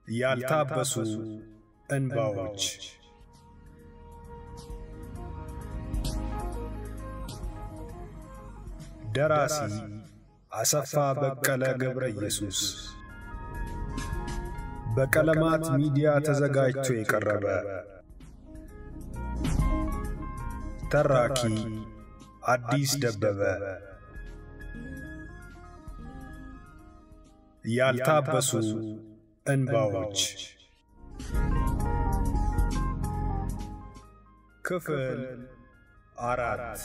ያልታበሱ እንባዎች ደራሲ አሰፋ በቀለ ገብረ ኢየሱስ በቀለማት ሚዲያ ተዘጋጅቶ የቀረበ ተራኪ አዲስ ደበበ ያልታበሱ እንባዎች ክፍል አራት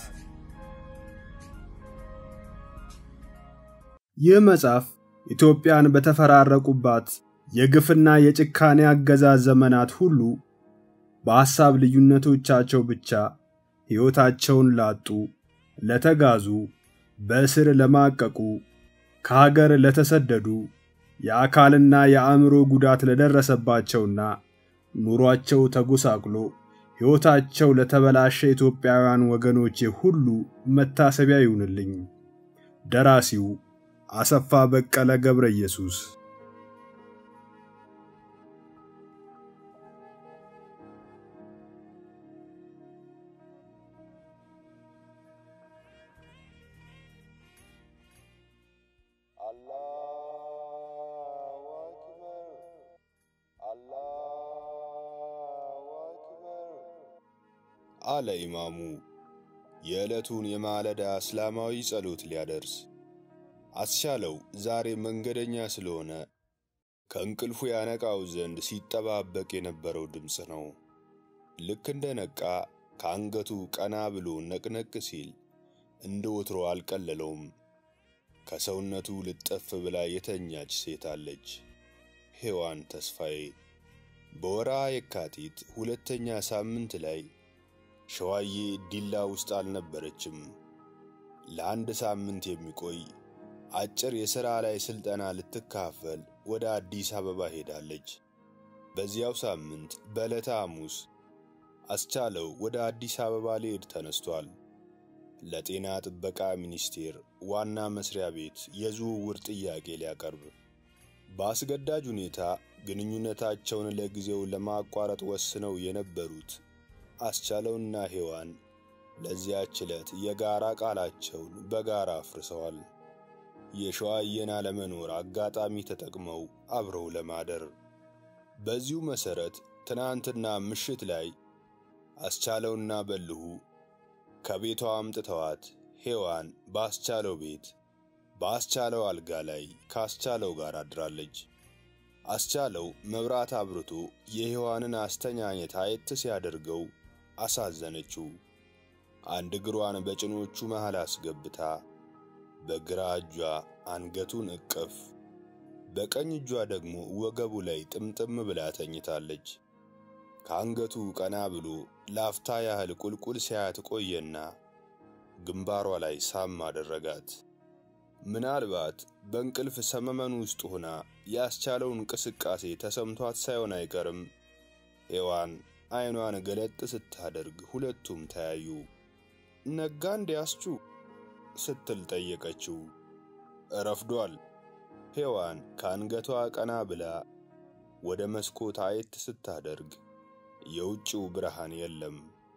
ይህ መጽሐፍ ኢትዮጵያን በተፈራረቁባት የግፍና የጭካኔ አገዛዝ ዘመናት ሁሉ በሐሳብ ልዩነቶቻቸው ብቻ ሕይወታቸውን ላጡ፣ ለተጋዙ፣ በእስር ለማቀቁ፣ ከሀገር ለተሰደዱ፣ የአካልና የአእምሮ ጉዳት ለደረሰባቸውና ኑሯቸው ተጎሳቅሎ ሕይወታቸው ለተበላሸ ኢትዮጵያውያን ወገኖቼ ሁሉ መታሰቢያ ይሁንልኝ። ደራሲው አሰፋ በቀለ ገብረ ኢየሱስ አለ ኢማሙ የዕለቱን የማለዳ እስላማዊ ጸሎት ሊያደርስ። አስቻለው ዛሬ መንገደኛ ስለሆነ ከእንቅልፉ ያነቃው ዘንድ ሲጠባበቅ የነበረው ድምፅ ነው። ልክ እንደ ነቃ ከአንገቱ ቀና ብሎ ነቅነቅ ሲል እንደ ወትሮ አልቀለለውም። ከሰውነቱ ልጠፍ ብላ የተኛች ሴት አለች። ሔዋን ተስፋዬ በወርሃ የካቲት ሁለተኛ ሳምንት ላይ ሸዋዬ ዲላ ውስጥ አልነበረችም። ለአንድ ሳምንት የሚቆይ አጭር የሥራ ላይ ሥልጠና ልትካፈል ወደ አዲስ አበባ ሄዳለች። በዚያው ሳምንት በዕለተ ሐሙስ አስቻለው ወደ አዲስ አበባ ሊሄድ ተነስቷል። ለጤና ጥበቃ ሚኒስቴር ዋና መስሪያ ቤት የዝውውር ጥያቄ ሊያቀርብ በአስገዳጅ ሁኔታ ግንኙነታቸውን ለጊዜው ለማቋረጥ ወስነው የነበሩት አስቻለውና ሔዋን ለዚያች ዕለት የጋራ ቃላቸውን በጋራ አፍርሰዋል። የሸዋዬን አለመኖር አጋጣሚ ተጠቅመው አብረው ለማደር። በዚሁ መሠረት ትናንትና ምሽት ላይ አስቻለውና በልሁ ከቤቷ አምጥተዋት ሔዋን በአስቻለው ቤት በአስቻለው አልጋ ላይ ከአስቻለው ጋር አድራለች። አስቻለው መብራት አብርቶ የሔዋንን አስተኛኘት አየት ሲያደርገው አሳዘነችው። አንድ እግሯን በጭኖቹ መሃል አስገብታ በግራ እጇ አንገቱን እቅፍ፣ በቀኝ እጇ ደግሞ ወገቡ ላይ ጥምጥም ብላ ተኝታለች። ከአንገቱ ቀና ብሎ ላፍታ ያህል ቁልቁል ሲያያት ቆየና ግንባሯ ላይ ሳም አደረጋት። ምናልባት በእንቅልፍ ሰመመን ውስጥ ሆና ያስቻለው እንቅስቃሴ ተሰምቷት ሳይሆን አይቀርም። ሔዋን ዓይኗን ገለጥ ስታደርግ ሁለቱም ተያዩ። ነጋ እንዲያስቹ ስትል ጠየቀችው። ረፍዷል። ሔዋን ከአንገቷ ቀና ብላ ወደ መስኮት አየት ስታደርግ የውጭው ብርሃን የለም።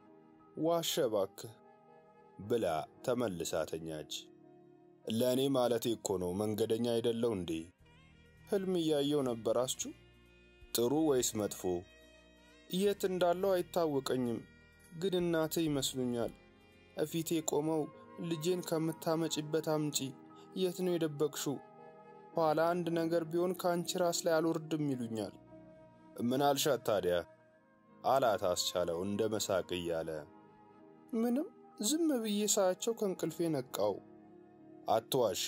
ዋሸ እባክህ ብላ ተመልሳ ተኛች። ለእኔ ማለቴ እኮ ነው መንገደኛ አይደለው እንዴ? ሕልም እያየው ነበር አስቹ። ጥሩ ወይስ መጥፎ? የት እንዳለው አይታወቀኝም፣ ግን እናትህ ይመስሉኛል። እፊቴ ቆመው ልጄን ከምታመጪበት አምጪ፣ የት ነው የደበቅሽው? ኋላ አንድ ነገር ቢሆን ከአንቺ ራስ ላይ አልወርድም ይሉኛል። ምን አልሻት ታዲያ? አላት አስቻለው እንደ መሳቅ እያለ። ምንም ዝም ብዬ ሳያቸው ከእንቅልፌ ነቃው። አትዋሺ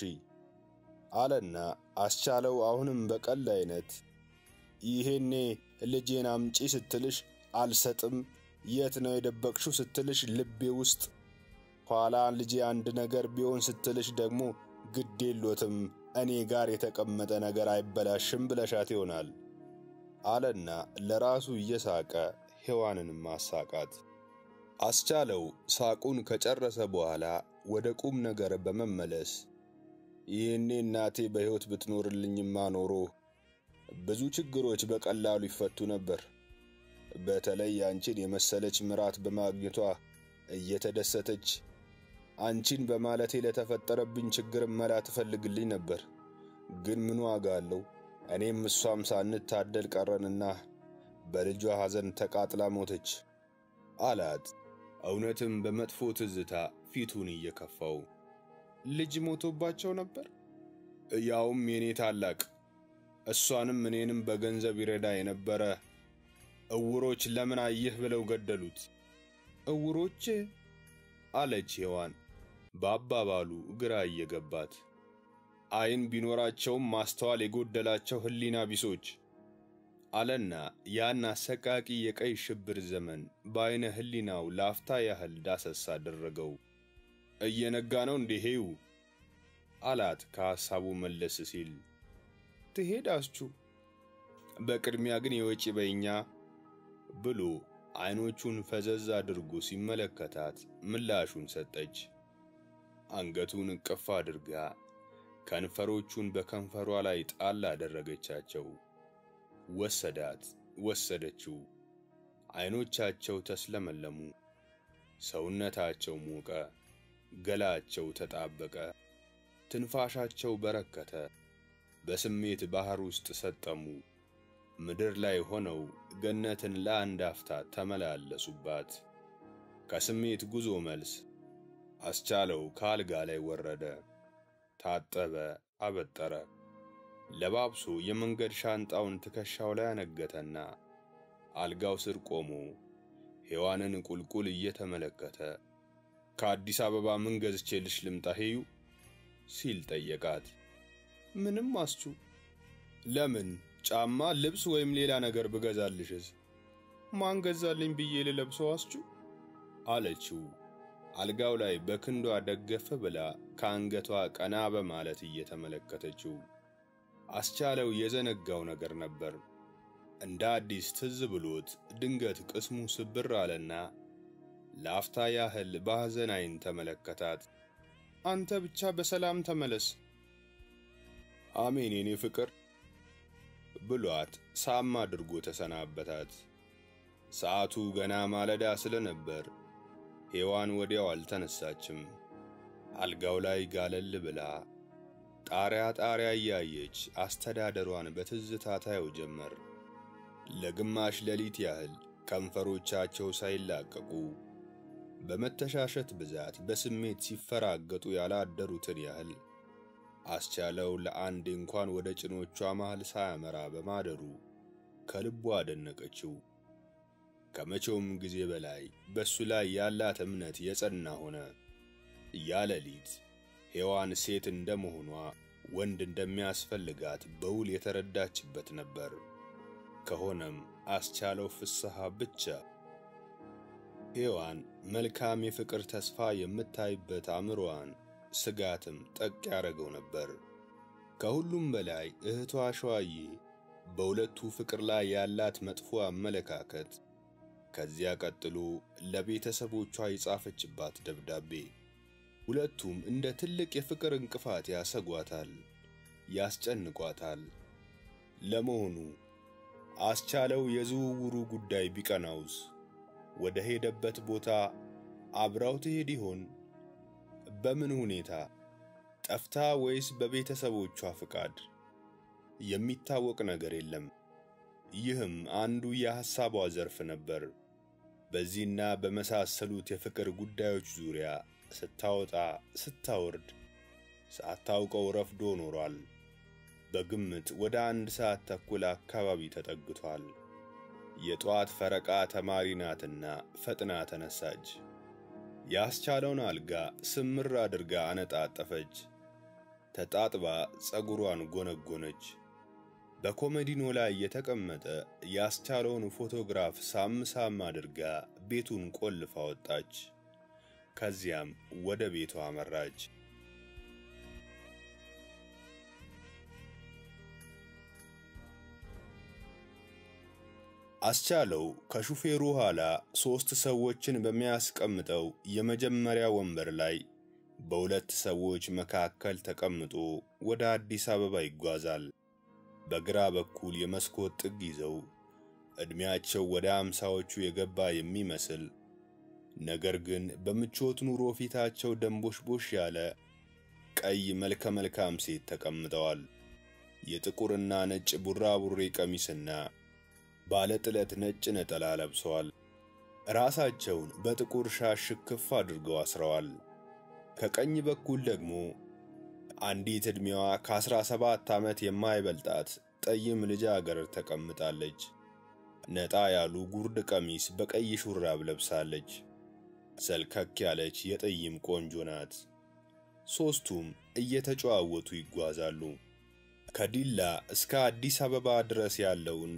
አለና አስቻለው አሁንም በቀል አይነት ይሄኔ ልጄን አምጪ ስትልሽ አልሰጥም፣ የት ነው የደበቅሽው ስትልሽ ልቤ ውስጥ፣ ኋላ ልጄ አንድ ነገር ቢሆን ስትልሽ ደግሞ ግድ የሎትም እኔ ጋር የተቀመጠ ነገር አይበላሽም ብለሻት ይሆናል አለና ለራሱ እየሳቀ ሔዋንንም አሳቃት። አስቻለው ሳቁን ከጨረሰ በኋላ ወደ ቁም ነገር በመመለስ ይህኔ እናቴ በሕይወት ብትኖርልኝማ ኖሮ ብዙ ችግሮች በቀላሉ ይፈቱ ነበር። በተለይ አንቺን የመሰለች ምራት በማግኘቷ እየተደሰተች አንቺን በማለቴ ለተፈጠረብኝ ችግር መላ ትፈልግልኝ ነበር። ግን ምን ዋጋ አለው? እኔም እሷም ሳንታደል ቀረንና በልጇ ሐዘን ተቃጥላ ሞተች አላት። እውነትም በመጥፎ ትዝታ ፊቱን እየከፋው ልጅ ሞቶባቸው ነበር። ያውም የኔ ታላቅ እሷንም እኔንም በገንዘብ ይረዳ የነበረ እውሮች ለምን አየህ ብለው ገደሉት እውሮች አለች ሔዋን በአባባሉ ግራ እየገባት። ዓይን ቢኖራቸውም ማስተዋል የጎደላቸው ሕሊና ቢሶች አለና ያን አሰቃቂ የቀይ ሽብር ዘመን በዐይነ ሕሊናው ላፍታ ያህል ዳሰስ አደረገው። እየነጋ ነው እንዴ ሄዩ? አላት ከሐሳቡ መለስ ሲል። ትሄዳችሁ? በቅድሚያ ግን የወጪ በይኛ ብሎ ዐይኖቹን ፈዘዝ አድርጎ ሲመለከታት ምላሹን ሰጠች። አንገቱን እቅፍ አድርጋ ከንፈሮቹን በከንፈሯ ላይ ጣል አደረገቻቸው። ወሰዳት፣ ወሰደችው። ዐይኖቻቸው ተስለመለሙ፣ ሰውነታቸው ሞቀ፣ ገላቸው ተጣበቀ፣ ትንፋሻቸው በረከተ። በስሜት ባሕር ውስጥ ሰጠሙ። ምድር ላይ ሆነው ገነትን ለአንድ አፍታ ተመላለሱባት። ከስሜት ጉዞ መልስ አስቻለው ከአልጋ ላይ ወረደ፣ ታጠበ፣ አበጠረ። ለባብሶ የመንገድ ሻንጣውን ትከሻው ላይ አነገተና አልጋው ስር ቆሞ ሔዋንን ቁልቁል እየተመለከተ ከአዲስ አበባ ምን ገዝቼልሽ ልምጣ ሄዩ ሲል ጠየቃት። ምንም አስቹ። ለምን ጫማ፣ ልብስ ወይም ሌላ ነገር ብገዛልሽስ? ማን ገዛልኝ ብዬ ልለብሰው አስቹ? አለችው አልጋው ላይ በክንዷ ደገፈ ብላ ከአንገቷ ቀና በማለት እየተመለከተችው። አስቻለው የዘነጋው ነገር ነበር። እንደ አዲስ ትዝ ብሎት ድንገት ቅስሙ ስብር አለና ለአፍታ ያህል በሐዘን ዓይን ተመለከታት። አንተ ብቻ በሰላም ተመለስ። አሜን የኔ ፍቅር ብሏት ሳም አድርጎ ተሰናበታት። ሰዓቱ ገና ማለዳ ስለነበር ሔዋን ወዲያው አልተነሳችም። አልጋው ላይ ጋለል ብላ ጣሪያ ጣሪያ እያየች አስተዳደሯን በትዝታ ታየው ጀመር። ለግማሽ ሌሊት ያህል ከንፈሮቻቸው ሳይላቀቁ በመተሻሸት ብዛት በስሜት ሲፈራገጡ ያላደሩትን ያህል አስቻለው ለአንድ እንኳን ወደ ጭኖቿ መሃል ሳያመራ በማደሩ ከልቧ አደነቀችው። ከመቼውም ጊዜ በላይ በሱ ላይ ያላት እምነት የጸና ሆነ። ያ ሌሊት ሔዋን ሴት እንደመሆኗ ወንድ እንደሚያስፈልጋት በውል የተረዳችበት ነበር። ከሆነም አስቻለው ፍስሐ ብቻ። ሔዋን መልካም የፍቅር ተስፋ የምታይበት አእምሮዋን ስጋትም ጠቅ ያደረገው ነበር። ከሁሉም በላይ እህቷ ሸዋዬ በሁለቱ ፍቅር ላይ ያላት መጥፎ አመለካከት፣ ከዚያ ቀጥሎ ለቤተሰቦቿ የጻፈችባት ደብዳቤ፣ ሁለቱም እንደ ትልቅ የፍቅር እንቅፋት ያሰጓታል፣ ያስጨንቋታል። ለመሆኑ አስቻለው የዝውውሩ ጉዳይ ቢቀናውስ ወደ ሄደበት ቦታ አብራው ትሄድ ይሆን? በምን ሁኔታ? ጠፍታ ወይስ በቤተሰቦቿ ፍቃድ? የሚታወቅ ነገር የለም። ይህም አንዱ የሐሳቧ ዘርፍ ነበር። በዚህና በመሳሰሉት የፍቅር ጉዳዮች ዙሪያ ስታወጣ ስታወርድ ሳታውቀው ረፍዶ ኖሯል። በግምት ወደ አንድ ሰዓት ተኩል አካባቢ ተጠግቷል። የጠዋት ፈረቃ ተማሪ ናትና ፈጥና ተነሳች። ያስቻለውን አልጋ ስምር አድርጋ አነጣጠፈች። ተጣጥባ ጸጉሯን ጎነጎነች። በኮመዲኖ ላይ የተቀመጠ ያስቻለውን ፎቶግራፍ ሳም ሳም አድርጋ ቤቱን ቆልፋ ወጣች። ከዚያም ወደ ቤቷ አመራች። አስቻለው ከሹፌሩ ኋላ ሦስት ሰዎችን በሚያስቀምጠው የመጀመሪያ ወንበር ላይ በሁለት ሰዎች መካከል ተቀምጦ ወደ አዲስ አበባ ይጓዛል። በግራ በኩል የመስኮት ጥግ ይዘው ዕድሜያቸው ወደ አምሳዎቹ የገባ የሚመስል ነገር ግን በምቾት ኑሮ ፊታቸው ደንቦሽቦሽ ያለ ቀይ መልከ መልካም ሴት ተቀምጠዋል። የጥቁርና ነጭ ቡራቡሬ ቀሚስና ባለ ጥለት ነጭ ነጠላ ለብሰዋል። ራሳቸውን በጥቁር ሻሽ ሽክፍ አድርገው አስረዋል። ከቀኝ በኩል ደግሞ አንዲት ዕድሜዋ ከአስራ ሰባት ዓመት የማይበልጣት ጠይም ልጃገረድ ተቀምጣለች። ነጣ ያሉ ጉርድ ቀሚስ በቀይ ሹራብ ለብሳለች። ሰልከክ ያለች የጠይም ቆንጆ ናት። ሦስቱም እየተጨዋወቱ ይጓዛሉ። ከዲላ እስከ አዲስ አበባ ድረስ ያለውን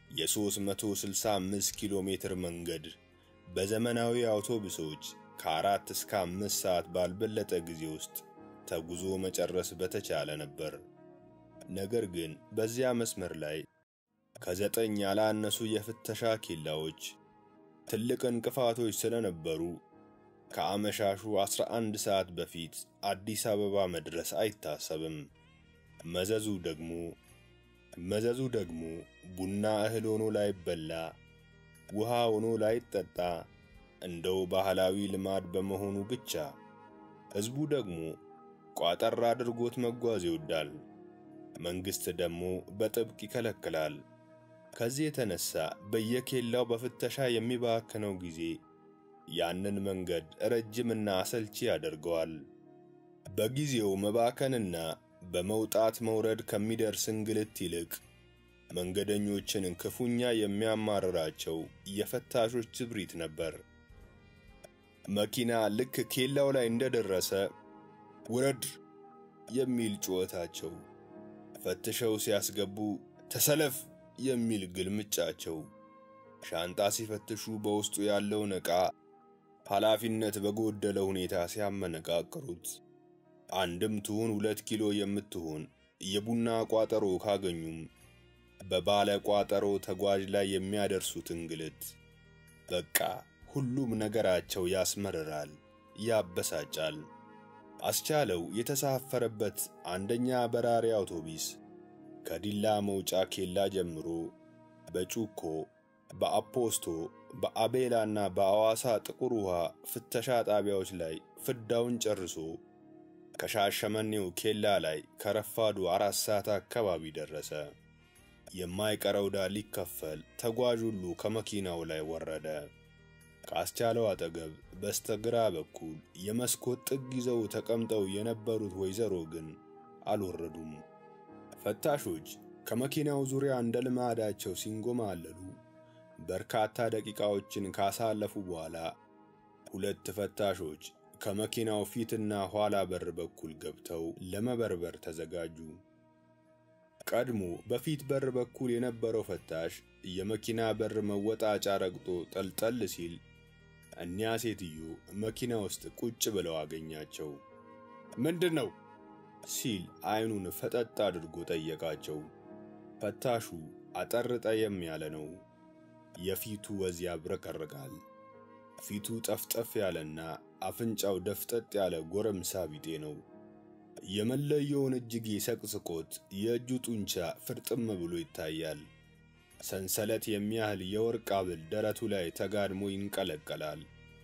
የ365 ኪሎ ሜትር መንገድ በዘመናዊ አውቶቡሶች ከአራት እስከ አምስት ሰዓት ባልበለጠ ጊዜ ውስጥ ተጉዞ መጨረስ በተቻለ ነበር። ነገር ግን በዚያ መስመር ላይ ከዘጠኝ ያላነሱ የፍተሻ ኬላዎች ትልቅ እንቅፋቶች ስለነበሩ ከአመሻሹ 11 ሰዓት በፊት አዲስ አበባ መድረስ አይታሰብም። መዘዙ ደግሞ መዘዙ ደግሞ ቡና እህል ሆኖ ላይበላ፣ ውሃ ሆኖ ላይጠጣ እንደው ባህላዊ ልማድ በመሆኑ ብቻ ሕዝቡ ደግሞ ቋጠር አድርጎት መጓዝ ይወዳል። መንግሥት ደግሞ በጥብቅ ይከለክላል። ከዚህ የተነሳ በየኬላው በፍተሻ የሚባክነው ጊዜ ያንን መንገድ ረጅምና አሰልቺ ያደርገዋል። በጊዜው መባከንና በመውጣት መውረድ ከሚደርስ እንግልት ይልቅ መንገደኞችን ክፉኛ የሚያማርራቸው የፈታሾች ትብሪት ነበር። መኪና ልክ ኬላው ላይ እንደደረሰ ውረድ የሚል ጩኸታቸው፣ ፈትሸው ሲያስገቡ ተሰለፍ የሚል ግልምጫቸው፣ ሻንጣ ሲፈትሹ በውስጡ ያለውን ዕቃ ኃላፊነት በጎደለ ሁኔታ ሲያመነቃቅሩት፣ አንድም ትሁን ሁለት ኪሎ የምትሆን የቡና ቋጠሮ ካገኙም በባለ ቋጠሮ ተጓዥ ላይ የሚያደርሱት እንግልት፣ በቃ ሁሉም ነገራቸው ያስመርራል፣ ያበሳጫል። አስቻለው የተሳፈረበት አንደኛ በራሪ አውቶቡስ ከዲላ መውጫ ኬላ ጀምሮ በጩኮ፣ በአፖስቶ፣ በአቤላና በአዋሳ ጥቁር ውሃ ፍተሻ ጣቢያዎች ላይ ፍዳውን ጨርሶ ከሻሸመኔው ኬላ ላይ ከረፋዱ አራት ሰዓት አካባቢ ደረሰ። የማይቀረው ዕዳ ሊከፈል ተጓዥ ሁሉ ከመኪናው ላይ ወረደ። ከአስቻለው አጠገብ በስተግራ በኩል የመስኮት ጥግ ይዘው ተቀምጠው የነበሩት ወይዘሮ ግን አልወረዱም። ፈታሾች ከመኪናው ዙሪያ እንደ ልማዳቸው ሲንጎማለሉ በርካታ ደቂቃዎችን ካሳለፉ በኋላ ሁለት ፈታሾች ከመኪናው ፊትና ኋላ በር በኩል ገብተው ለመበርበር ተዘጋጁ። ቀድሞ በፊት በር በኩል የነበረው ፈታሽ የመኪና በር መወጣጫ ረግጦ ጠልጠል ሲል እኒያ ሴትዮ መኪና ውስጥ ቁጭ ብለው አገኛቸው። ምንድን ነው ሲል አይኑን ፈጠጥ አድርጎ ጠየቃቸው። ፈታሹ አጠር ጠየም ያለ ነው። የፊቱ ወዝ ያብረቀርቃል። ፊቱ ጠፍጠፍ ያለና አፍንጫው ደፍጠጥ ያለ ጎረምሳ ቢጤ ነው። የመለየውን እጅጌ ሰቅስቆት የእጁ ጡንቻ ፍርጥም ብሎ ይታያል። ሰንሰለት የሚያህል የወርቅ ሐብል ደረቱ ላይ ተጋድሞ ይንቀለቀላል።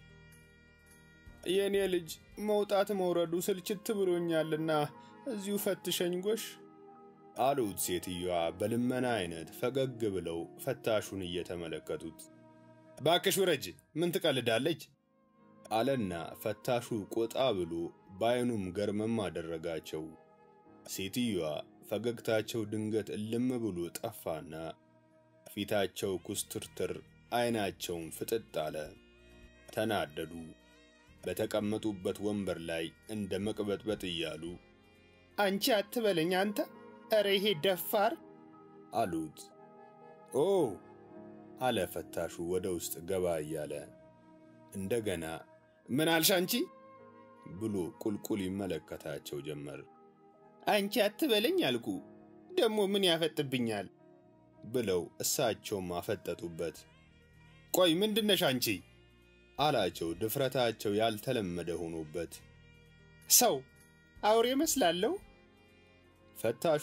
የእኔ ልጅ መውጣት መውረዱ ስልችት ብሎኛልና እዚሁ ፈትሸኝ ጎሽ አሉት ሴትዮዋ በልመና አይነት ፈገግ ብለው ፈታሹን እየተመለከቱት። ባክሽ ውረጅ፣ ምን ትቀልዳለች? አለና ፈታሹ ቆጣ ብሎ በዐይኑም ገርመም አደረጋቸው። ሴትዮዋ ፈገግታቸው ድንገት እልም ብሎ ጠፋና ፊታቸው ኩስትርትር፣ ዐይናቸውም ፍጥጥ አለ። ተናደዱ። በተቀመጡበት ወንበር ላይ እንደ መቅበጥበጥ እያሉ አንቺ አትበለኝ አንተ፣ ኧረ ይሄ ደፋር አሉት። ኦ አለ ፈታሹ ወደ ውስጥ ገባ እያለ እንደገና ምን አልሽ አንቺ ብሎ ቁልቁል ይመለከታቸው ጀመር። አንቺ አትበለኝ አልኩ፣ ደግሞ ምን ያፈጥብኛል ብለው እሳቸውም አፈጠጡበት። ቆይ ምንድነሽ አንቺ አላቸው ድፍረታቸው ያልተለመደ ሆኖበት። ሰው አውሬ መስላለሁ? ፈታሹ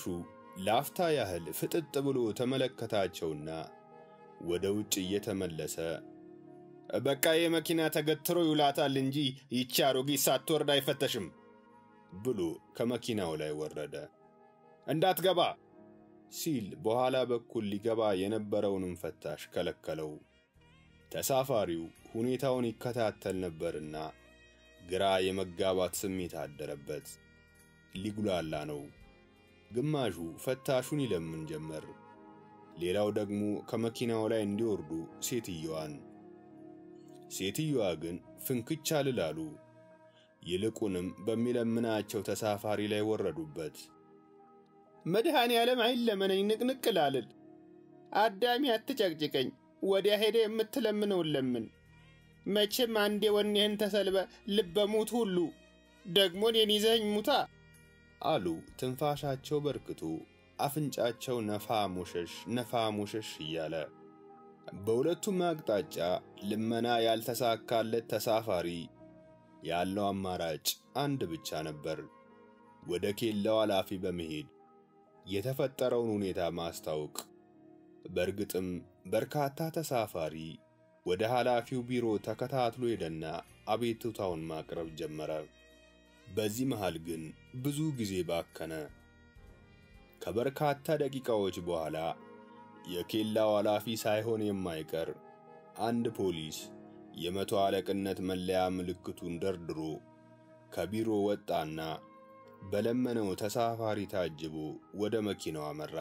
ለአፍታ ያህል ፍጥጥ ብሎ ተመለከታቸውና ወደ ውጭ እየተመለሰ በቃ የመኪና ተገትሮ ይውላታል እንጂ ይቺ አሮጊት ሳትወርድ አይፈተሽም ብሎ ከመኪናው ላይ ወረደ። እንዳትገባ ሲል በኋላ በኩል ሊገባ የነበረውንም ፈታሽ ከለከለው። ተሳፋሪው ሁኔታውን ይከታተል ነበርና ግራ የመጋባት ስሜት አደረበት። ሊጉላላ ነው። ግማሹ ፈታሹን ይለምን ጀመር። ሌላው ደግሞ ከመኪናው ላይ እንዲወርዱ ሴትየዋን። ሴትየዋ ግን ፍንክች አልላሉ። ይልቁንም በሚለምናቸው ተሳፋሪ ላይ ወረዱበት። መድኃኔ ዓለም አይለመነኝ ንቅንቅ ላልል፣ አዳሚ አትጨቅጭቀኝ፣ ወዲያ ሄደ የምትለምነውን ለምን። መቼም አንዴ ወኔህን ተሰልበ ልበሙት ሁሉ ደግሞ እኔን ይዘኸኝ ሙታ አሉ ትንፋሻቸው በርክቶ አፍንጫቸው ነፋ ሞሸሽ ነፋ ሞሸሽ እያለ። በሁለቱም አቅጣጫ ልመና ያልተሳካለት ተሳፋሪ ያለው አማራጭ አንድ ብቻ ነበር። ወደ ኬላው ኃላፊ በመሄድ የተፈጠረውን ሁኔታ ማስታወቅ። በእርግጥም በርካታ ተሳፋሪ ወደ ኃላፊው ቢሮ ተከታትሎ ሄደና አቤቱታውን ማቅረብ ጀመረ። በዚህ መሃል ግን ብዙ ጊዜ ባከነ። ከበርካታ ደቂቃዎች በኋላ የኬላው ኃላፊ ሳይሆን የማይቀር አንድ ፖሊስ የመቶ አለቅነት መለያ ምልክቱን ደርድሮ ከቢሮ ወጣና በለመነው ተሳፋሪ ታጅቦ ወደ መኪናው አመራ።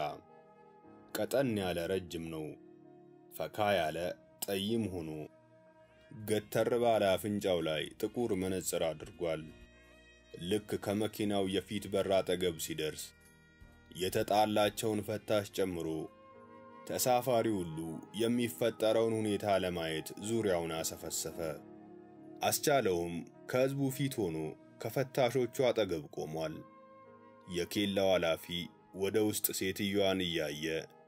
ቀጠን ያለ ረጅም ነው። ፈካ ያለ ጠይም ሆኖ ገተር ባለ አፍንጫው ላይ ጥቁር መነጽር አድርጓል። ልክ ከመኪናው የፊት በር አጠገብ ሲደርስ የተጣላቸውን ፈታሽ ጨምሮ ተሳፋሪ ሁሉ የሚፈጠረውን ሁኔታ ለማየት ዙሪያውን አሰፈሰፈ። አስቻለውም ከሕዝቡ ፊት ሆኖ ከፈታሾቹ አጠገብ ቆሟል። የኬላው ኃላፊ ወደ ውስጥ ሴትዮዋን እያየ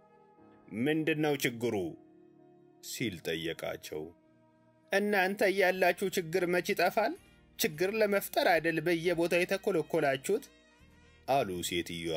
ምንድነው ችግሩ ሲል ጠየቃቸው። እናንተ እያላችሁ ችግር መች ይጠፋል? ችግር ለመፍጠር አይደል በየቦታው የተኮለኮላችሁት? አሉ ሴትዮዋ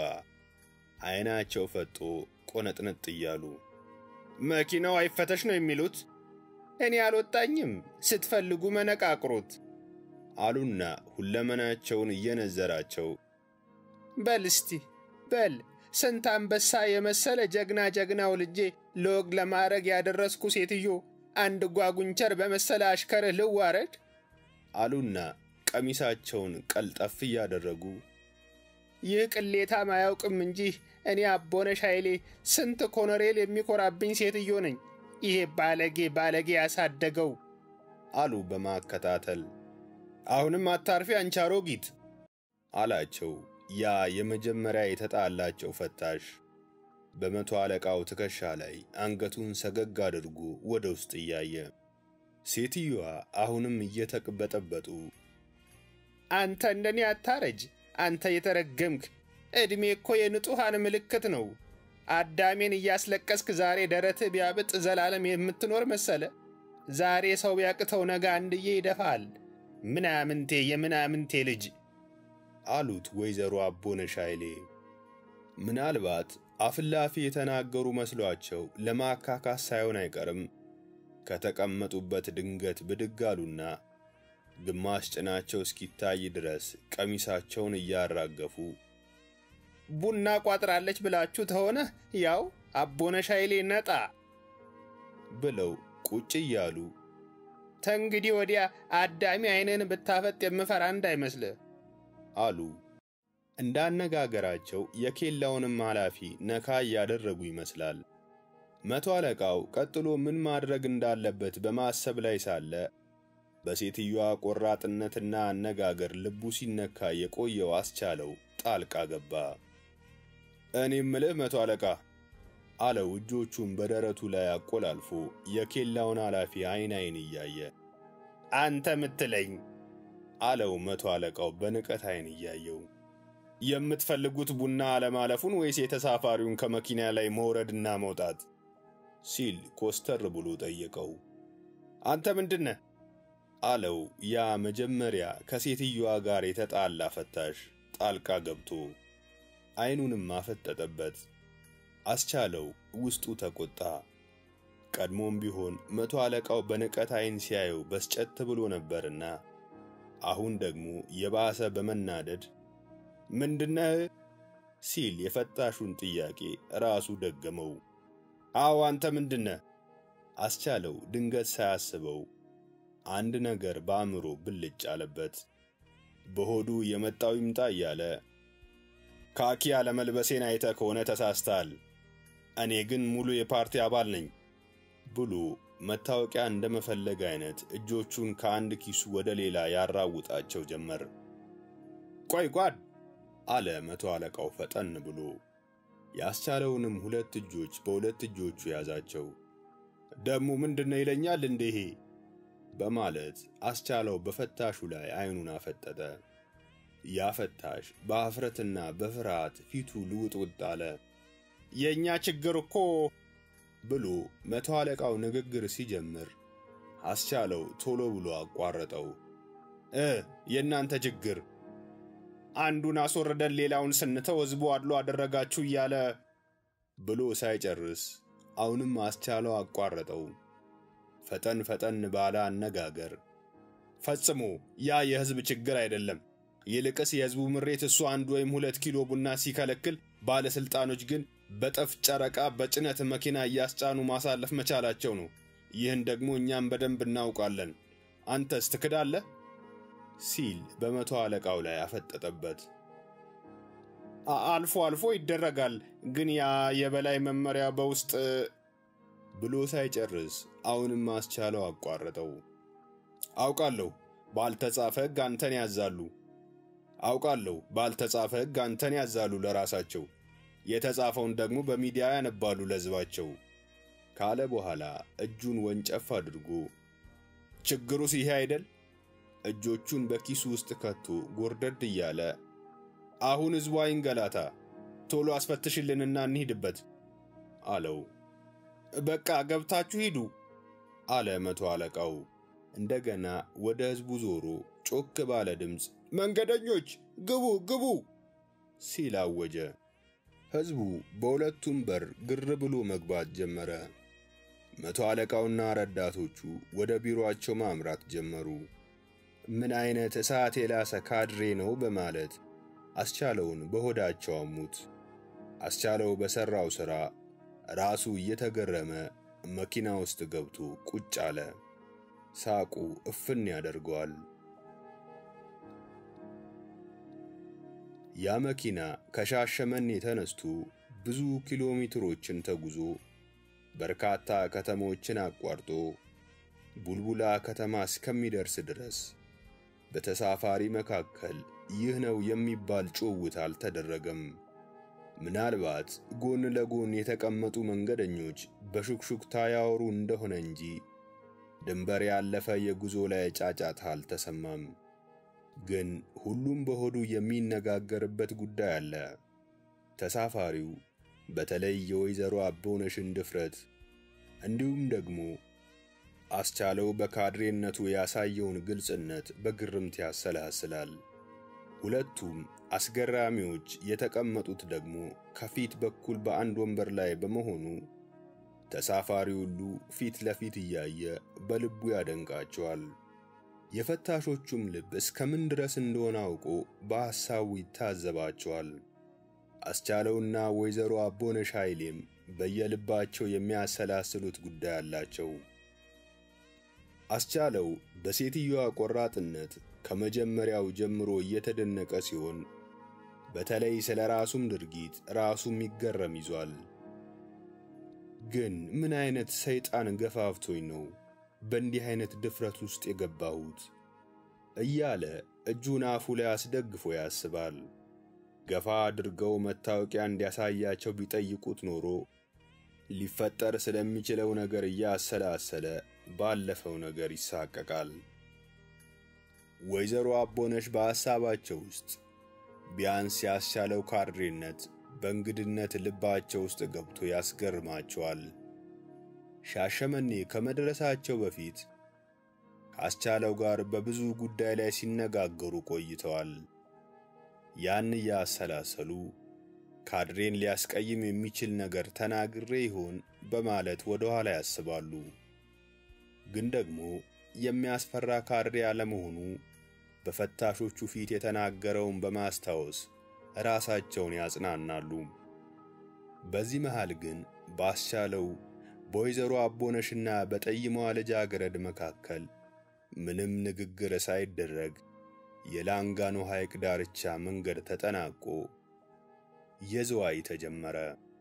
አይናቸው ፈጦ ቆነጥነጥ እያሉ። መኪናው አይፈተሽ ነው የሚሉት? እኔ አልወጣኝም፣ ስትፈልጉ መነቃቅሩት አሉና ሁለመናቸውን እየነዘራቸው በል እስቲ በል ስንት አንበሳ የመሰለ ጀግና ጀግናው ልጄ ለወግ ለማዕረግ ያደረስኩ ሴትዮ አንድ ጓጉንቸር በመሰለ አሽከርህ ልዋረድ አሉና ቀሚሳቸውን ቀልጠፍ እያደረጉ ይህ ቅሌታም አያውቅም እንጂ እኔ አቦነሽ ኃይሌ ስንት ኮሎኔል የሚኮራብኝ ሴትዮ ነኝ። ይሄ ባለጌ ባለጌ ያሳደገው አሉ በማከታተል። አሁንም አታርፊ አንቺ አሮጊት አላቸው ያ የመጀመሪያ የተጣላቸው ፈታሽ በመቶ አለቃው ትከሻ ላይ አንገቱን ሰገግ አድርጎ ወደ ውስጥ እያየ። ሴትዮዋ አሁንም እየተቅበጠበጡ አንተ እንደኔ አታረጅ፣ አንተ የተረገምክ ዕድሜ እኮ የንጹሐን ምልክት ነው። አዳሜን እያስለቀስክ ዛሬ ደረትህ ቢያብጥ ዘላለም የምትኖር መሰለ። ዛሬ ሰው ቢያቅተው ነገ አንድዬ ይደፋል። ምናምንቴ የምናምንቴ ልጅ አሉት ወይዘሮ አቦነሽ ኃይሌ። ምናልባት አፍላፊ የተናገሩ መስሏቸው ለማካካስ ሳይሆን አይቀርም ከተቀመጡበት ድንገት ብድግ አሉና ግማሽ ጭናቸው እስኪታይ ድረስ ቀሚሳቸውን እያራገፉ ቡና ቋጥራለች ብላችሁ ተሆነ ያው አቦነሽ ኃይሌ ነጣ ብለው ቁጭ እያሉ ተንግዲህ ወዲያ አዳሚ ዓይንን ብታፈጥ የምፈራ እንዳይመስልህ አሉ። እንዳነጋገራቸው የኬላውንም ኃላፊ ነካ እያደረጉ ይመስላል። መቶ አለቃው ቀጥሎ ምን ማድረግ እንዳለበት በማሰብ ላይ ሳለ በሴትዮዋ ቆራጥነትና አነጋገር ልቡ ሲነካ የቆየው አስቻለው ጣልቃ ገባ። እኔ ምልህ መቶ አለቃ አለው እጆቹን በደረቱ ላይ አቆላልፎ የኬላውን ኃላፊ አይን አይን እያየ። አንተ ምትለኝ አለው መቶ አለቃው በንቀት አይን እያየው። የምትፈልጉት ቡና አለማለፉን ወይስ የተሳፋሪውን ከመኪና ላይ መውረድና መውጣት? ሲል ኮስተር ብሎ ጠየቀው። አንተ ምንድነ? አለው ያ መጀመሪያ ከሴትዮዋ ጋር የተጣላ ፈታሽ ጣልቃ ገብቶ። ዓይኑንም አፈጠጠበት። አስቻለው ውስጡ ተቆጣ። ቀድሞም ቢሆን መቶ አለቃው በንቀት ዓይን ሲያየው በስጨት ብሎ ነበርና አሁን ደግሞ የባሰ በመናደድ ምንድነህ ሲል የፈታሹን ጥያቄ ራሱ ደገመው። አዎ አንተ ምንድነህ? አስቻለው ድንገት ሳያስበው አንድ ነገር በአእምሮ ብልጭ አለበት። በሆዱ የመጣው ይምጣ እያለ ካኪ አለመልበሴን አይተ ከሆነ ተሳስተሃል፣ እኔ ግን ሙሉ የፓርቲ አባል ነኝ ብሎ መታወቂያ እንደመፈለግ አይነት እጆቹን ከአንድ ኪሱ ወደ ሌላ ያራውጣቸው ጀመር። ቆይ ጓድ አለ መቶ አለቃው ፈጠን ብሎ ያስቻለውንም ሁለት እጆች በሁለት እጆቹ ያዛቸው። ደሙ ምንድነው ይለኛል እንዴ በማለት አስቻለው በፈታሹ ላይ ዓይኑን አፈጠጠ። ያ ፈታሽ በአፍረትና በፍርሃት ፊቱ ልውጥውጥ አለ። የእኛ ችግር እኮ ብሎ መቶ አለቃው ንግግር ሲጀምር አስቻለው ቶሎ ብሎ አቋረጠው። እ የእናንተ ችግር አንዱን አስወርደን ሌላውን ስንተው ሕዝቡ አድሎ አደረጋችሁ እያለ ብሎ ሳይጨርስ አሁንም አስቻለው አቋረጠው። ፈጠን ፈጠን ባለ አነጋገር ፈጽሞ ያ የሕዝብ ችግር አይደለም። ይልቅስ የሕዝቡ ምሬት እሱ አንድ ወይም ሁለት ኪሎ ቡና ሲከለክል፣ ባለሥልጣኖች ግን በጠፍ ጨረቃ በጭነት መኪና እያስጫኑ ማሳለፍ መቻላቸው ነው። ይህን ደግሞ እኛም በደንብ እናውቃለን። አንተስ ትክዳለህ? ሲል በመቶ አለቃው ላይ አፈጠጠበት። አልፎ አልፎ ይደረጋል፣ ግን ያ የበላይ መመሪያ በውስጥ ብሎ ሳይጨርስ አሁንም አስቻለው አቋረጠው። አውቃለሁ ባልተጻፈ ሕግ አንተን ያዛሉ። አውቃለሁ ባልተጻፈ ሕግ አንተን ያዛሉ ለራሳቸው፣ የተጻፈውን ደግሞ በሚዲያ ያነባሉ ለሕዝባቸው ካለ በኋላ እጁን ወንጨፍ አድርጎ ችግሩስ ይሄ አይደል? እጆቹን በኪሱ ውስጥ ከቶ ጎርደድ እያለ አሁን ሕዝቡ አይንገላታ፣ ቶሎ አስፈትሽልንና እንሂድበት አለው። በቃ ገብታችሁ ሂዱ አለ መቶ አለቃው። እንደገና ወደ ሕዝቡ ዞሮ ጮክ ባለ ድምፅ መንገደኞች ግቡ ግቡ ሲል አወጀ። ሕዝቡ በሁለቱም በር ግር ብሎ መግባት ጀመረ። መቶ አለቃውና ረዳቶቹ ወደ ቢሮአቸው ማምራት ጀመሩ። ምን አይነት እሳት የላሰ ካድሬ ነው በማለት አስቻለውን በሆዳቸው አሙት። አስቻለው በሠራው ሥራ ራሱ እየተገረመ መኪና ውስጥ ገብቶ ቁጭ አለ። ሳቁ እፍን ያደርገዋል። ያ መኪና ከሻሸመኔ ተነስቶ ብዙ ኪሎ ሜትሮችን ተጉዞ በርካታ ከተሞችን አቋርጦ ቡልቡላ ከተማ እስከሚደርስ ድረስ በተሳፋሪ መካከል ይህ ነው የሚባል ጭውውት አልተደረገም። ምናልባት ጎን ለጎን የተቀመጡ መንገደኞች በሹክሹክታ ያወሩ እንደሆነ እንጂ ድንበር ያለፈ የጉዞ ላይ ጫጫታ አልተሰማም። ግን ሁሉም በሆዱ የሚነጋገርበት ጉዳይ አለ። ተሳፋሪው በተለይ የወይዘሮ አቦነሽን ድፍረት እንዲሁም ደግሞ አስቻለው በካድሬነቱ ያሳየውን ግልጽነት በግርምት ያሰላስላል። ሁለቱም አስገራሚዎች የተቀመጡት ደግሞ ከፊት በኩል በአንድ ወንበር ላይ በመሆኑ ተሳፋሪ ሁሉ ፊት ለፊት እያየ በልቡ ያደንቃቸዋል። የፈታሾቹም ልብ እስከምን ድረስ እንደሆነ አውቆ በሐሳቡ ይታዘባቸዋል። አስቻለውና ወይዘሮ አቦነሽ ኃይሌም በየልባቸው የሚያሰላስሉት ጉዳይ አላቸው። አስቻለው በሴትዮዋ ቆራጥነት ከመጀመሪያው ጀምሮ እየተደነቀ ሲሆን በተለይ ስለ ራሱም ድርጊት ራሱም ይገረም ይዟል። ግን ምን አይነት ሰይጣን ገፋፍቶኝ ነው በእንዲህ አይነት ድፍረት ውስጥ የገባሁት እያለ እጁን አፉ ላይ አስደግፎ ያስባል። ገፋ አድርገው መታወቂያ እንዲያሳያቸው ቢጠይቁት ኖሮ ሊፈጠር ስለሚችለው ነገር እያሰላሰለ ባለፈው ነገር ይሳቀቃል። ወይዘሮ አቦነሽ በሐሳባቸው ውስጥ ቢያንስ ያስቻለው ካድሬነት በእንግድነት ልባቸው ውስጥ ገብቶ ያስገርማቸዋል። ሻሸመኔ ከመድረሳቸው በፊት ከአስቻለው ጋር በብዙ ጉዳይ ላይ ሲነጋገሩ ቆይተዋል። ያን እያሰላሰሉ ካድሬን ሊያስቀይም የሚችል ነገር ተናግሬ ይሆን በማለት ወደ ኋላ ያስባሉ። ግን ደግሞ የሚያስፈራ ካድሬ አለመሆኑ በፈታሾቹ ፊት የተናገረውን በማስታወስ ራሳቸውን ያጽናናሉ። በዚህ መሃል ግን ባስቻለው በወይዘሮ አቦነሽና በጠይሟ ልጃገረድ መካከል ምንም ንግግር ሳይደረግ የላንጋኖ ሐይቅ ዳርቻ መንገድ ተጠናቆ የዝዋይ ተጀመረ።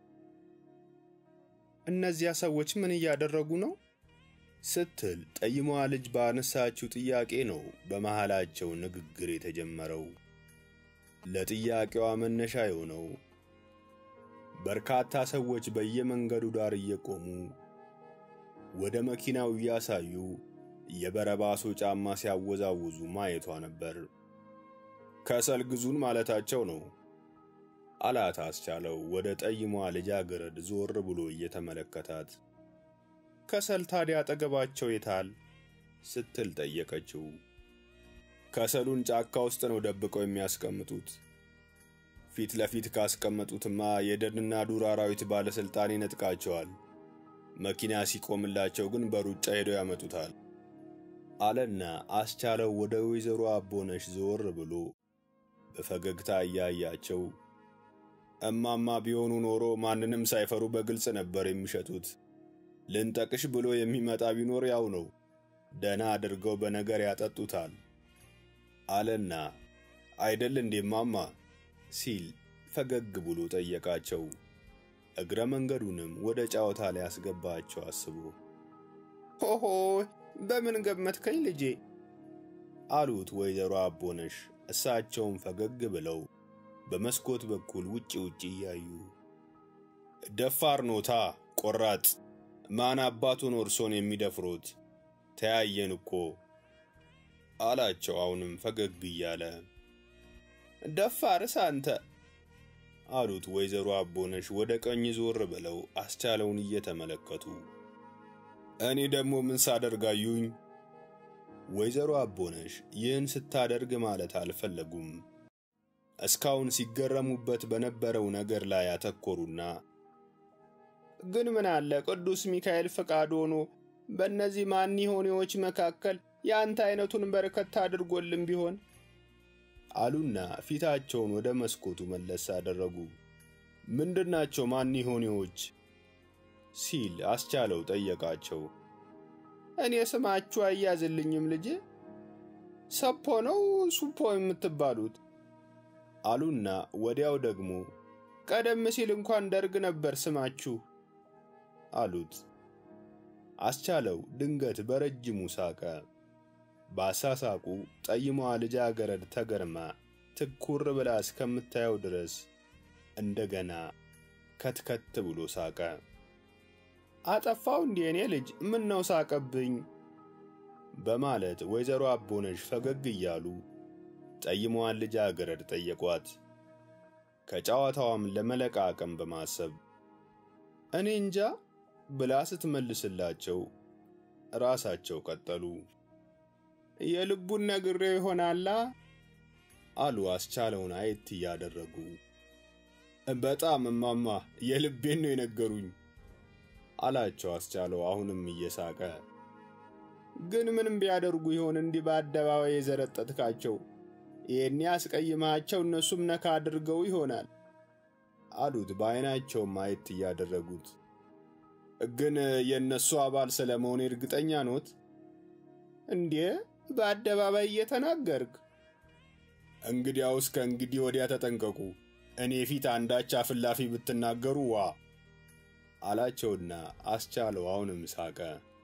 እነዚያ ሰዎች ምን እያደረጉ ነው? ስትል ጠይሟ ልጅ ባነሳችው ጥያቄ ነው በመሃላቸው ንግግር የተጀመረው። ለጥያቄዋ መነሻ የሆነው በርካታ ሰዎች በየመንገዱ ዳር እየቆሙ ወደ መኪናው እያሳዩ የበረባሶ ጫማ ሲያወዛውዙ ማየቷ ነበር። ከሰል ግዙን ማለታቸው ነው አላት አስቻለው ወደ ጠይሟ ልጃገረድ ዞር ብሎ እየተመለከታት። ከሰል ታዲያ አጠገባቸው የታል? ስትል ጠየቀችው። ከሰሉን ጫካ ውስጥ ነው ደብቀው የሚያስቀምጡት። ፊት ለፊት ካስቀመጡትማ የደንና ዱር አራዊት ባለሥልጣን ይነጥቃቸዋል። መኪና ሲቆምላቸው ግን በሩጫ ሄደው ያመጡታል አለና አስቻለው ወደ ወይዘሮ አቦነሽ ዞር ብሎ በፈገግታ እያያቸው እማማ ቢሆኑ ኖሮ ማንንም ሳይፈሩ በግልጽ ነበር የሚሸጡት። ልንጠቅሽ ብሎ የሚመጣ ቢኖር ያው ነው፣ ደና አድርገው በነገር ያጠጡታል አለና አይደል እንዴ ማማ ሲል ፈገግ ብሎ ጠየቃቸው። እግረ መንገዱንም ወደ ጨዋታ ሊያስገባቸው አስቦ ሆሆ በምን ገመትከኝ ልጄ? አሉት ወይዘሮ አቦነሽ እሳቸውም ፈገግ ብለው በመስኮት በኩል ውጭ ውጭ እያዩ ደፋር ኖታ ቆራጥ ማን አባቱን እርሶን የሚደፍሮት ተያየን እኮ አላቸው አሁንም ፈገግ እያለ ደፋርስ አንተ አሉት ወይዘሮ አቦነሽ ወደ ቀኝ ዞር ብለው አስቻለውን እየተመለከቱ እኔ ደግሞ ምን ሳደርጋዩኝ ወይዘሮ አቦነሽ ይህን ስታደርግ ማለት አልፈለጉም እስካሁን ሲገረሙበት በነበረው ነገር ላይ ያተኮሩና ግን ምን አለ ቅዱስ ሚካኤል ፈቃድ ሆኖ በእነዚህ ማኒሆኔዎች መካከል የአንተ አይነቱን በረከት አድርጎልን ቢሆን አሉና ፊታቸውን ወደ መስኮቱ መለስ አደረጉ። ምንድናቸው ማኒሆኔዎች? ሲል አስቻለው ጠየቃቸው። እኔ ስማችሁ አያዝልኝም ልጄ፣ ሰፖ ነው ሱፖ የምትባሉት አሉና ወዲያው ደግሞ ቀደም ሲል እንኳን ደርግ ነበር ስማችሁ አሉት። አስቻለው ድንገት በረጅሙ ሳቀ። ባሳሳቁ ጠይሟ ልጃገረድ ተገርማ ትኩር ብላ እስከምታየው ድረስ እንደገና ከትከት ብሎ ሳቀ። አጠፋው እንዴ እኔ ልጅ ምን ነው ሳቀብኝ? በማለት ወይዘሮ አቦነሽ ፈገግ እያሉ ጠይሟን ልጃገረድ ጠየቋት። ከጨዋታዋም ለመለቃቀም በማሰብ እኔ እንጃ ብላ ስትመልስላቸው ራሳቸው ቀጠሉ። የልቡን ነግሬው ይሆናላ አሉ አስቻለውን አየት እያደረጉ። በጣም እማማ የልቤን ነው የነገሩኝ አላቸው አስቻለው አሁንም እየሳቀ። ግን ምንም ቢያደርጉ ይሆን እንዲህ በአደባባይ የዘረጠጥካቸው? ይህኔ አስቀይማቸው እነሱም ነካ አድርገው ይሆናል አሉት በዐይናቸውም አየት እያደረጉት። ግን የእነሱ አባል ስለ መሆኔ እርግጠኛ ኖት እንዴ? በአደባባይ እየተናገርክ? እንግዲያውስ ከእንግዲህ ወዲያ ተጠንቀቁ። እኔ ፊት አንዳች አፍላፊ ብትናገሩ ዋ አላቸውና አስቻለው አሁንም ሳቀ።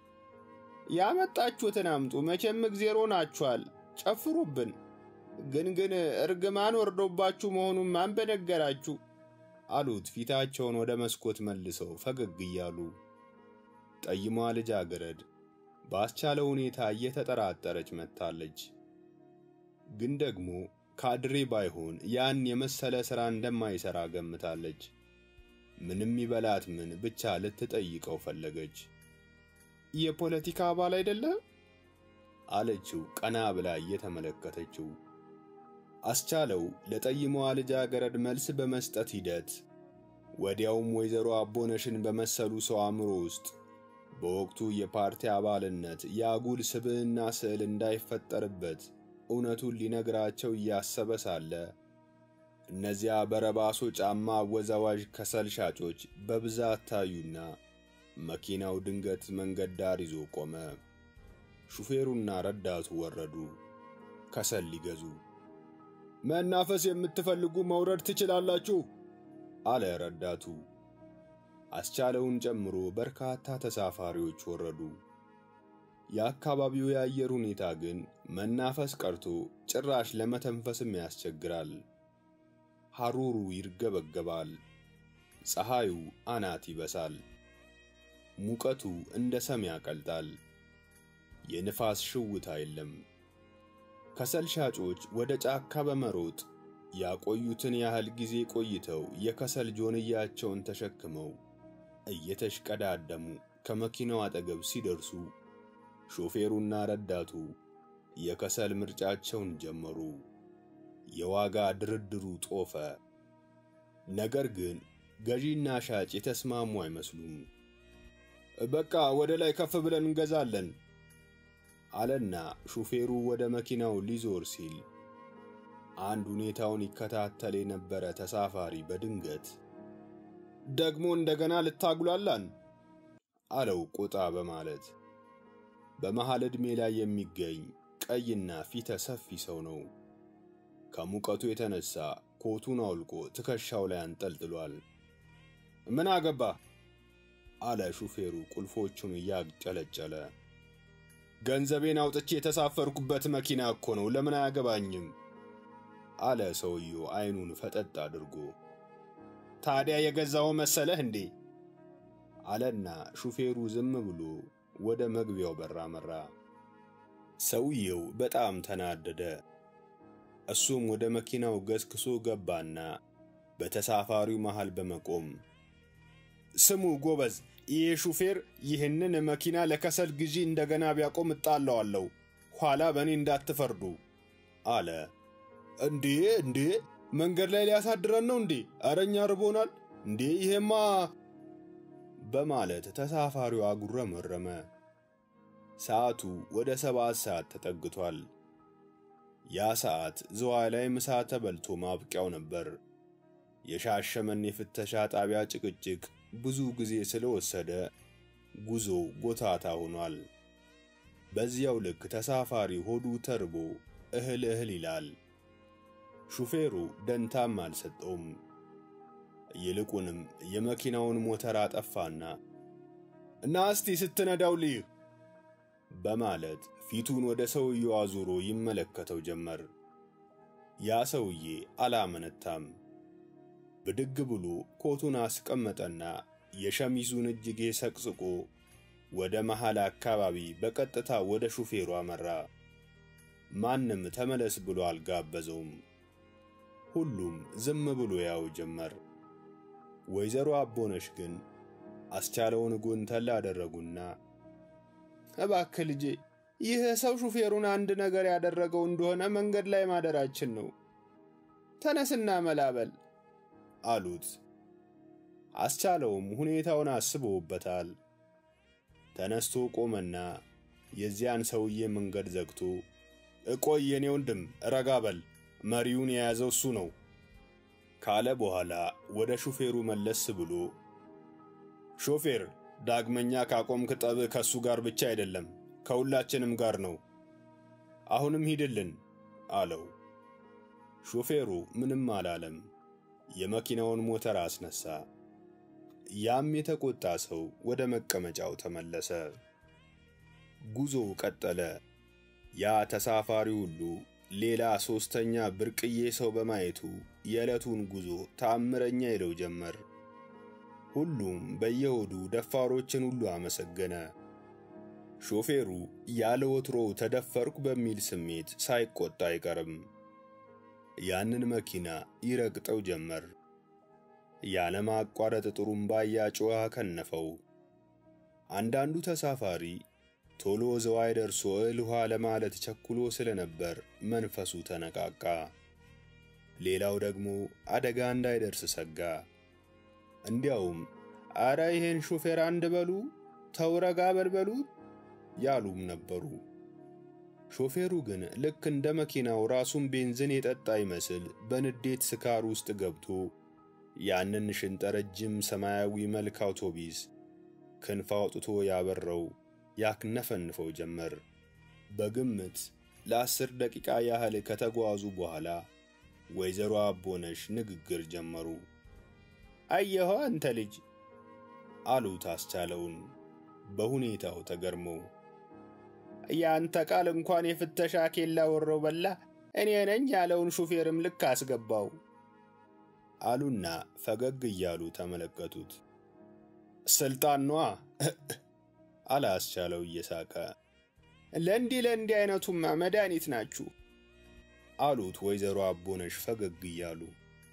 ያመጣችሁትን አምጡ፣ መቼም እግዜሮ ናችኋል፣ ጨፍሩብን። ግን ግን እርግማን ወርዶባችሁ መሆኑን ማን በነገራችሁ? አሉት ፊታቸውን ወደ መስኮት መልሰው ፈገግ እያሉ። ጠይሟ ልጃገረድ ባስቻለው ሁኔታ እየተጠራጠረች መጥታለች። ግን ደግሞ ካድሬ ባይሆን ያን የመሰለ ሥራ እንደማይሠራ ገምታለች። ምንም ይበላት ምን ብቻ ልትጠይቀው ፈለገች። የፖለቲካ አባል አይደለም አለችው ቀና ብላ እየተመለከተችው። አስቻለው ለጠይሟ ልጃገረድ መልስ በመስጠት ሂደት ወዲያውም ወይዘሮ አቦነሽን በመሰሉ ሰው አእምሮ ውስጥ በወቅቱ የፓርቲ አባልነት የአጉል ስብዕና ስዕል እንዳይፈጠርበት እውነቱን ሊነግራቸው እያሰበ ሳለ እነዚያ በረባሶ ጫማ አወዛዋዥ ከሰል ሻጮች በብዛት ታዩና መኪናው ድንገት መንገድ ዳር ይዞ ቆመ። ሹፌሩና ረዳቱ ወረዱ፣ ከሰል ሊገዙ። መናፈስ የምትፈልጉ መውረድ ትችላላችሁ አለ ረዳቱ። አስቻለውን ጨምሮ በርካታ ተሳፋሪዎች ወረዱ። የአካባቢው የአየር ሁኔታ ግን መናፈስ ቀርቶ ጭራሽ ለመተንፈስም ያስቸግራል። ሐሩሩ ይርገበገባል፣ ፀሐዩ አናት ይበሳል፣ ሙቀቱ እንደ ሰም ያቀልጣል። የንፋስ ሽውታ የለም። ከሰል ሻጮች ወደ ጫካ በመሮጥ ያቆዩትን ያህል ጊዜ ቆይተው የከሰል ጆንያቸውን ተሸክመው እየተሽቀዳደሙ ከመኪናው አጠገብ ሲደርሱ ሾፌሩና ረዳቱ የከሰል ምርጫቸውን ጀመሩ። የዋጋ ድርድሩ ጦፈ። ነገር ግን ገዢና ሻጭ የተስማሙ አይመስሉም። በቃ ወደ ላይ ከፍ ብለን እንገዛለን አለና ሹፌሩ ወደ መኪናው ሊዞር ሲል አንድ ሁኔታውን ይከታተል የነበረ ተሳፋሪ በድንገት ደግሞ እንደገና ልታጉላላን አለው ቆጣ በማለት። በመሃል ዕድሜ ላይ የሚገኝ ቀይና ፊተ ሰፊ ሰው ነው። ከሙቀቱ የተነሳ ኮቱን አውልቆ ትከሻው ላይ አንጠልጥሏል። ምን አገባ አለ ሹፌሩ ቁልፎቹን እያጨለጨለ። ገንዘቤን አውጥቼ የተሳፈርኩበት መኪና እኮ ነው፣ ለምን አያገባኝም? አለ ሰውየው አይኑን ፈጠጥ አድርጎ። ታዲያ የገዛው መሰለህ እንዴ? አለና ሹፌሩ ዝም ብሎ ወደ መግቢያው በር አመራ። ሰውየው በጣም ተናደደ። እሱም ወደ መኪናው ገስክሶ ገባና በተሳፋሪው መሃል በመቆም ስሙ ጎበዝ፣ ይህ ሹፌር ይህንን መኪና ለከሰል ግዢ እንደገና ቢያቆም እጣለዋለሁ፣ ኋላ በእኔ እንዳትፈርዱ አለ። እንዴ እንዴ መንገድ ላይ ሊያሳድረን ነው እንዴ? አረኛ ርቦናል እንዴ ይሄማ በማለት ተሳፋሪው አጉረመረመ። ሰዓቱ ወደ ሰባት ሰዓት ተጠግቷል። ያ ሰዓት ዝዋይ ላይ ምሳ ተበልቶ ማብቂያው ነበር። የሻሸመኔ የፍተሻ ጣቢያ ጭቅጭቅ ብዙ ጊዜ ስለወሰደ ጉዞው ጎታታ ሆኗል። በዚያው ልክ ተሳፋሪ ሆዱ ተርቦ እህል እህል ይላል። ሹፌሩ ደንታም አልሰጠውም። ይልቁንም የመኪናውን ሞተር አጠፋና እና እስቲ ስትነዳው ልይህ በማለት ፊቱን ወደ ሰውየው አዙሮ ይመለከተው ጀመር። ያ ሰውዬ አላመነታም። ብድግ ብሎ ኮቱን አስቀመጠና የሸሚዙን እጅጌ ሰቅስቆ ወደ መሃል አካባቢ በቀጥታ ወደ ሹፌሩ አመራ። ማንም ተመለስ ብሎ አልጋበዘውም። ሁሉም ዝም ብሎ ያው ጀመር። ወይዘሮ አቦነሽ ግን አስቻለውን ጎንተል አደረጉና እባክህ ልጄ፣ ይህ ሰው ሹፌሩን አንድ ነገር ያደረገው እንደሆነ መንገድ ላይ ማደራችን ነው። ተነስና መላበል አሉት። አስቻለውም ሁኔታውን አስቦበታል። ተነስቶ ቆመና የዚያን ሰውዬ መንገድ ዘግቶ እቆይ የኔ ወንድም ረጋ በል መሪውን የያዘው እሱ ነው ካለ በኋላ ወደ ሹፌሩ መለስ ብሎ ሾፌር ዳግመኛ ካቆምክ ጠብ ከእሱ ጋር ብቻ አይደለም ከሁላችንም ጋር ነው። አሁንም ሂድልን አለው። ሾፌሩ ምንም አላለም። የመኪናውን ሞተር አስነሳ። ያም የተቆጣ ሰው ወደ መቀመጫው ተመለሰ። ጉዞው ቀጠለ። ያ ተሳፋሪ ሁሉ ሌላ ሦስተኛ ብርቅዬ ሰው በማየቱ የዕለቱን ጉዞ ተአምረኛ ይለው ጀመር። ሁሉም በየሆዱ ደፋሮችን ሁሉ አመሰገነ። ሾፌሩ ያለ ወትሮው ተደፈርኩ በሚል ስሜት ሳይቆጣ አይቀርም። ያንን መኪና ይረግጠው ጀመር። ያለማቋረጥ ጥሩምባ እያጮኸ ከነፈው። አንዳንዱ ተሳፋሪ ቶሎ ዘዋይ ደርሶ እህል ውሃ ለማለት ቸኩሎ ስለነበር መንፈሱ ተነቃቃ። ሌላው ደግሞ አደጋ እንዳይደርስ ሰጋ። እንዲያውም አረ ይሄን ሹፌር አንድ በሉ ተውረጋ በልበሉ ያሉም ነበሩ። ሾፌሩ ግን ልክ እንደ መኪናው ራሱን ቤንዚን የጠጣ ይመስል በንዴት ስካር ውስጥ ገብቶ ያንን ሽንጠረጅም ሰማያዊ መልክ አውቶቢስ ክንፍ አውጥቶ ያበረው ያክነፈንፈው ጀመር። በግምት ለአስር ደቂቃ ያህል ከተጓዙ በኋላ ወይዘሮ አቦነሽ ንግግር ጀመሩ። አየኸው አንተ ልጅ አሉት አስቻለውን በሁኔታው ተገርመው። ያንተ ቃል እንኳን የፍተሻ ኬላ ወሮ በላ እኔ ነኝ ያለውን ሹፌርም ልክ አስገባው አሉና ፈገግ እያሉ ተመለከቱት። ስልጣን ነዋ አለ አስቻለው እየሳቀ። ለእንዲህ ለእንዲህ አይነቱማ መድኃኒት ናችሁ አሉት ወይዘሮ አቦነሽ ፈገግ እያሉ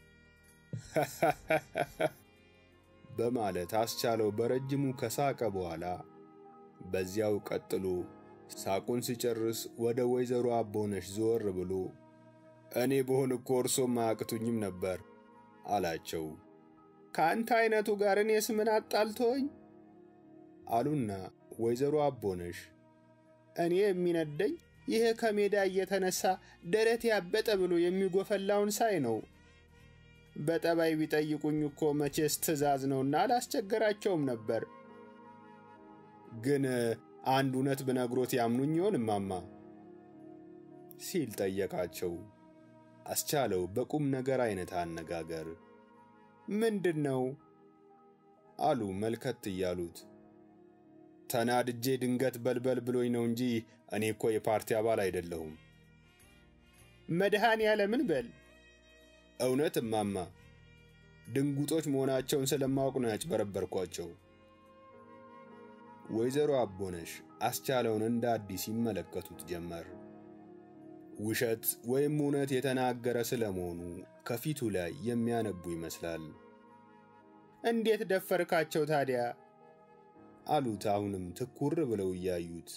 በማለት አስቻለው በረጅሙ ከሳቀ በኋላ በዚያው ቀጥሎ ሳቁን ሲጨርስ ወደ ወይዘሮ አቦነሽ ዞር ብሎ እኔ በሆን እኮ እርሶም አያቅቱኝም ነበር አላቸው። ከአንተ አይነቱ ጋር እኔስ ምን አጣልቶኝ አሉና ወይዘሮ አቦነሽ እኔ የሚነደኝ ይሄ ከሜዳ እየተነሳ ደረት ያበጠ ብሎ የሚጎፈላውን ሳይ ነው። በጠባይ ቢጠይቁኝ እኮ መቼስ ትእዛዝ ነውና አላስቸገራቸውም ነበር። ግን አንድ እውነት ብነግሮት ያምኑኝ ይሆን እማማ? ሲል ጠየቃቸው። አስቻለው በቁም ነገር አይነት አነጋገር። ምንድን ነው አሉ መልከት እያሉት። ተናድጄ ድንገት በልበል ብሎኝ ነው እንጂ እኔ እኮ የፓርቲ አባል አይደለሁም። መድኃኔ ዓለምን በል እውነት እማማ፣ ድንጉጦች መሆናቸውን ስለማወቅ ነው ያጭበረበርኳቸው። ወይዘሮ አቦነሽ አስቻለውን እንደ አዲስ ይመለከቱት ጀመር። ውሸት ወይም እውነት የተናገረ ስለመሆኑ ከፊቱ ላይ የሚያነቡ ይመስላል። እንዴት ደፈርካቸው ታዲያ? አሉት አሁንም ትኩር ብለው እያዩት።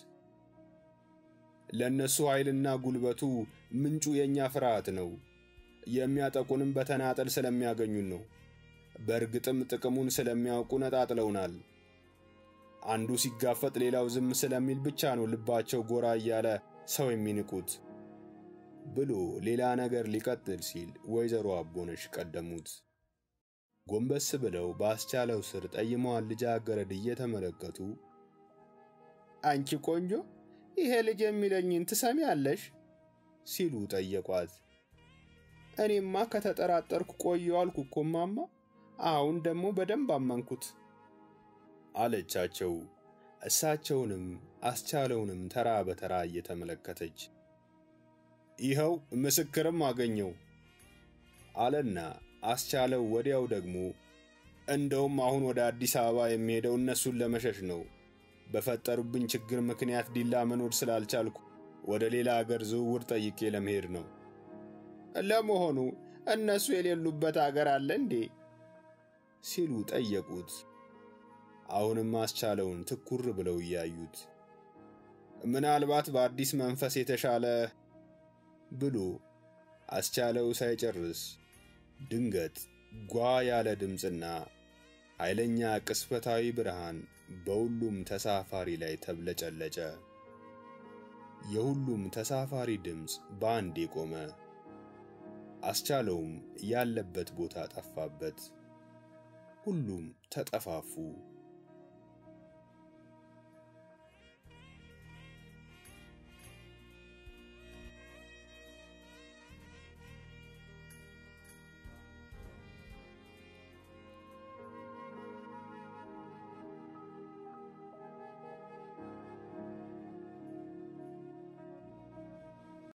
ለእነሱ ኃይልና ጉልበቱ ምንጩ የእኛ ፍርሃት ነው። የሚያጠቁንም በተናጠል ስለሚያገኙን ነው። በእርግጥም ጥቅሙን ስለሚያውቁ ነጣጥለውናል። አንዱ ሲጋፈጥ ሌላው ዝም ስለሚል ብቻ ነው ልባቸው ጎራ እያለ ሰው የሚንቁት ብሎ ሌላ ነገር ሊቀጥል ሲል ወይዘሮ አቦነሽ ቀደሙት። ጎንበስ ብለው በአስቻለው ስር ጠይመዋን ልጃገረድ እየተመለከቱ አንቺ ቆንጆ ይሄ ልጅ የሚለኝን ትሰሚያለሽ? ሲሉ ጠየቋት። እኔማ ከተጠራጠርኩ ቆየሁ አልኩ እኮ እማማ። አሁን ደግሞ በደንብ አመንኩት አለቻቸው። እሳቸውንም አስቻለውንም ተራ በተራ እየተመለከተች ይኸው ምስክርም አገኘው አለና አስቻለው ወዲያው ደግሞ እንደውም አሁን ወደ አዲስ አበባ የሚሄደው እነሱን ለመሸሽ ነው። በፈጠሩብኝ ችግር ምክንያት ዲላ መኖር ስላልቻልኩ ወደ ሌላ አገር ዝውውር ጠይቄ ለመሄድ ነው። ለመሆኑ እነሱ የሌሉበት አገር አለ እንዴ? ሲሉ ጠየቁት። አሁንም አስቻለውን ትኩር ብለው እያዩት ምናልባት በአዲስ መንፈስ የተሻለ ብሎ አስቻለው ሳይጨርስ ድንገት ጓ ያለ ድምፅና ኃይለኛ ቅስፈታዊ ብርሃን በሁሉም ተሳፋሪ ላይ ተብለጨለጨ። የሁሉም ተሳፋሪ ድምፅ በአንዴ ቆመ። አስቻለውም ያለበት ቦታ ጠፋበት። ሁሉም ተጠፋፉ።